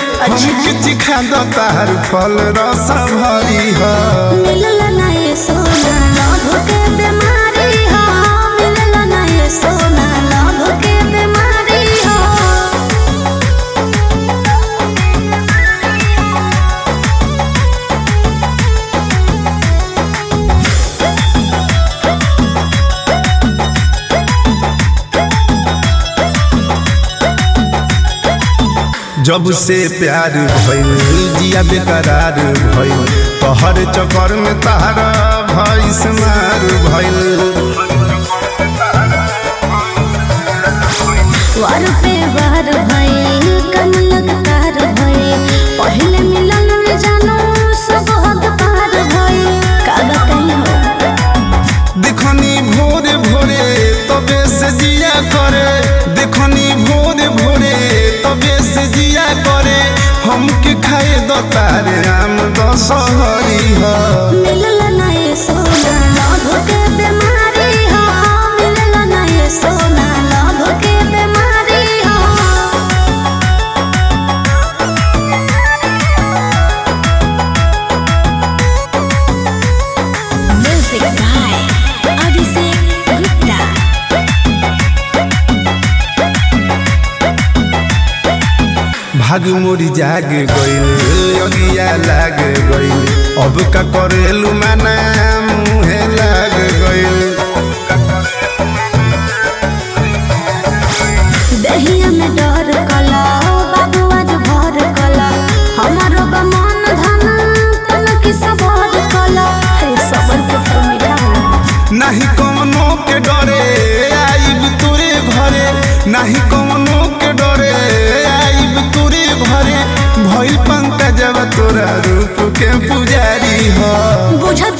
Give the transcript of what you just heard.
हमके चिखा दो तार फल रस भरी ह मिलल ना ये सोना लभ के बीमारी हो मिलल ना ये सोना लभ के बीमारी हो जब से प्यार भइल जिया बेकरार भइल तोहर चक्कर में तारा भइस मार भइल वार पे वार भइल कनक तार भइल पहले मिलन में जानो सब हद पार भइल कागा कहीं हो देखनी भोरे भोरे तबे से जिया करे देखनी भोरे भोरे तबे से जिया करे हमके खाए दो तारे आम दशहरी ह मिलल ना ये सोना लभ के बीमारी हो मिलल ना ये सोना लभ के बीमारी हो Music by Abhishek Gupta. भाग मोरी जाग गइल अगिया लाग गइल अब का करेलू माना मुहे लाग गइल दहिया में डर कला बाबू आज भर कला हमारो बमन धन तन की सबर कला हे सबर के फल मीठा होला नाही कौनो के डरे आइब तोरे घरे नाही कौनो के डरे आइब तोरे घरे भइल पंकजवा तोरा रूप के पुजारी ह बुझत